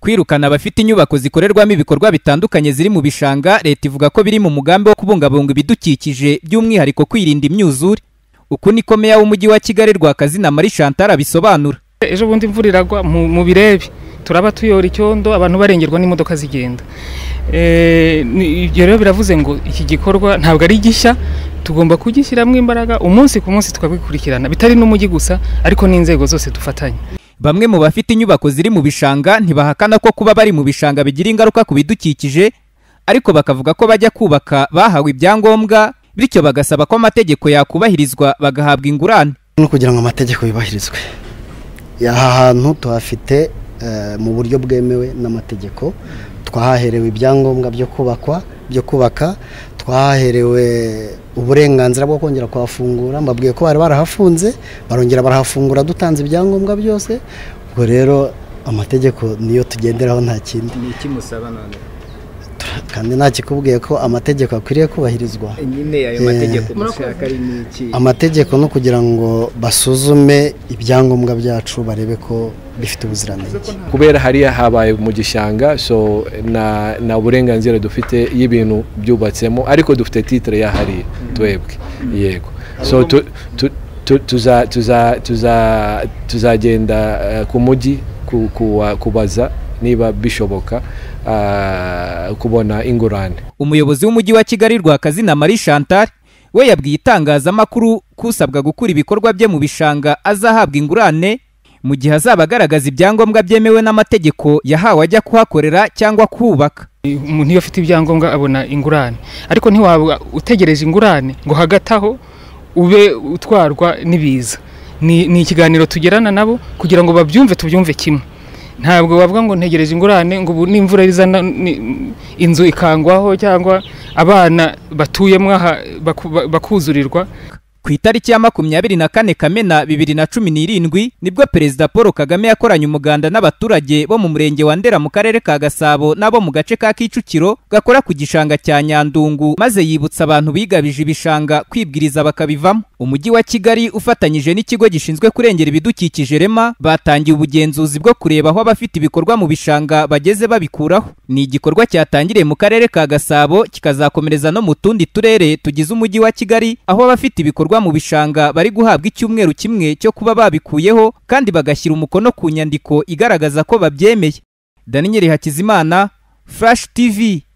kwirukana abafite inyubako zikorerwamo ibikorwa bitandukanye ziri mu bishanga leta ivuga ko biri mu mugambi wo kubungabunga ibidukikije by'umwihariko kwirinda imyuzure uku niko meya w'umujyi wa kigali rwakazina marie chantal abisobanura ejo bundi imvura iragwa mu mu birebe turaba tuyora icyondo abantu barengerwa n'imodoka zigenda Eh, ni- ibyo rero biravuze ngo iki gikorwa ntabwo ari gishya tugomba kugishyiramo imbaraga umunsi ku munsi tukabikurikirana bitari n'umujyi gusa ariko n'inzego zose dufatanya Bamwe mu bafite inyubako ziri mu bishanga ntibahakana ko kuba bari mu bishanga bigira ingaruka ku bidukikije, ariko bakavuga ko bajya kubaka bahawe ibyangombwa, bityo bagasaba ko amategeko yakubahirizwa bagahabwa ingurane. no kugira ngo amategeko yubahirizwe aha hantu tuhafite eh, mu buryo bwemewe n'amategeko twahaherewe ibyangombwa byo kubakwa byo kubaka twahaherewe uburenganzira bwo kongera kuhafungura mbabwiye ko bari barahafunze barongera barahafungura dutanze ibyangombwa byose ubwo rero amategeko niyo tugenderaho nta kindi Ni iki musaba none? kandi nta kikubwiye ko amategeko akwiriye kubahirizwa Nyine ayo mategeko mushaka ari n'iki? amategeko no kugira ngo basuzume ibyangombwa byacu barebe ko bifite ubuziranenge kubera hariya habaye mu gishanga so na na burenganzira dufite y'ibintu byubatsemo ariko dufite titire ya hariya twebwe yego so tu- tu- tu- tuza- tuza- tuza- tuzagenda eh, ku mujyi ku- kuwa- kubaza niba bishoboka ah, kubona ingurane Umuyobozi w'umujyi wa Kigali Rwakazina Marie Chantal we yabwiye itangazamakuru ko usabwa gukura ibikorwa bye mu bishanga azahabwa ingurane mu gihe azaba agaragaza ibyangombwa byemewe n'amategeko yahawe ajya kuhakorera cyangwa kuhubaka. umuntu iyo afite ibyangombwa abona ingurane ariko ntiwaba utegereje ingurane ngo hagati aho ube utwarwa n'ibiza ni ni ikiganiro tugerana nabo kugira ngo babyumve tubyumve kimwe ntabwo bavuga ngo ntegereje ingurane ngo ubu n'imvura izana ni- inzu ikangwaho cyangwa abana batuyemo aha baku- ba- bakuzurirwa Ku itariki ya makumyabiri na kane Kamena bibiri na cumi n'irindwi nibwo Perezida Paul Kagame yakoranye umuganda n'abaturage bo mu murenge wa Ndera mu karere ka Gasabo n'abo mu gace ka Kicukiro gakora ku gishanga cya Nyandungu maze yibutsa abantu bigabije ibishanga kwibwiriza bakabivamo. Umujyi wa Kigali ufatanyije n'ikigo gishinzwe kurengera ibidukikije REMA batangiye ubugenzuzi bwo kureba aho abafite ibikorwa mu bishanga bageze babikuraho. Ni igikorwa cyatangiriye mu karere ka Gasabo kikazakomereza no mu tundi turere tugize umujyi wa Kigali aho abafite ibikorwa mu bishanga bari guhabwa icyumweru kimwe cyo kuba babikuyeho kandi bagashyira umukono ku nyandiko igaragaza ko babyemeye. Daniel Hakizimana, Flash TV.